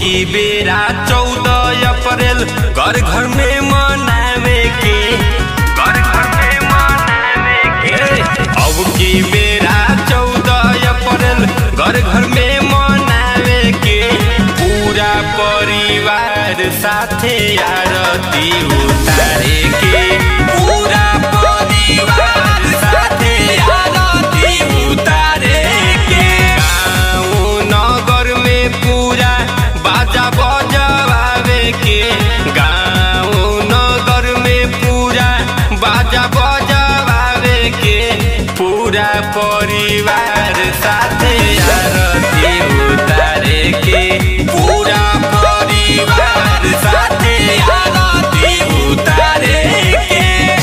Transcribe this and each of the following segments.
की बेरा चौदह अप्रैल घर घर में मनावे के घर घर में मनावे के अब की बेरा चौदह अप्रैल घर घर में मनावे के पूरा परिवार साथे आरती उतारे के पूरा परिवार साथे आरती उतारे के गाँव नगर में पूरा बाजा बजवावे के गाँव नगर में पूरा बाजा बजवावे के पूरा परिवार साथे आरती उतारे के पूरा परिवार साथे आरती उतारे के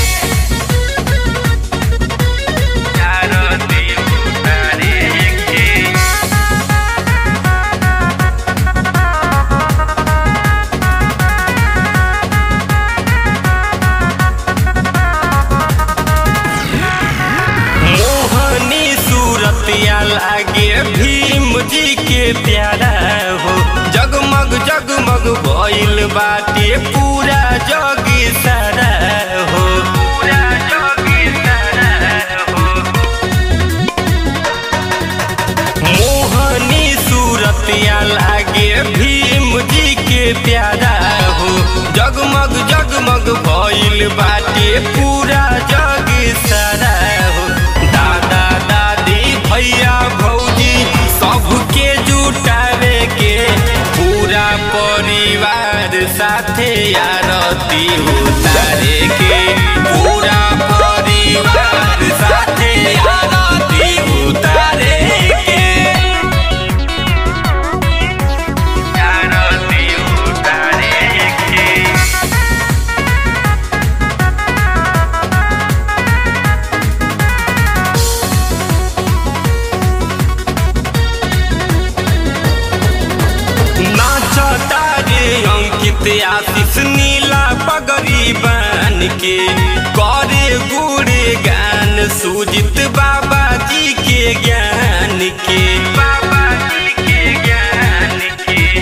आरती उतारे के मोहनी सूरतिया लागे भीम जी के प्यारा हो जगमग जगमग भइल बाटे पूरा जग सारा हो पूरा जग सारा हो मोहनी सूरतिया लागे भीम जी के प्यारा हो जगमग जगमग भइल बाटे पूरा जग सारा हो दादा दादी भैया भौजी सबके जुटावे के पूरा परिवार साथे आरती उतारे के पूरा परिवार साथे आरती उतारे के आरती उतारे के नाचता रे अंकित आशीष नीला पगड़ी बन के करे गुड़ गान सुजित बाबा जी के ज्ञान के बाबा जी के ज्ञान के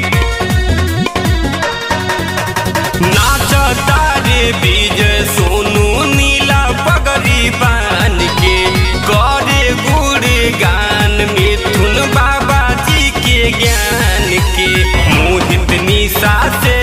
नाचता रे विजय सोनू नीला पगड़ी बान के करे गुड़ गान मिथुन बाबा जी के ज्ञान के मोहित निशा से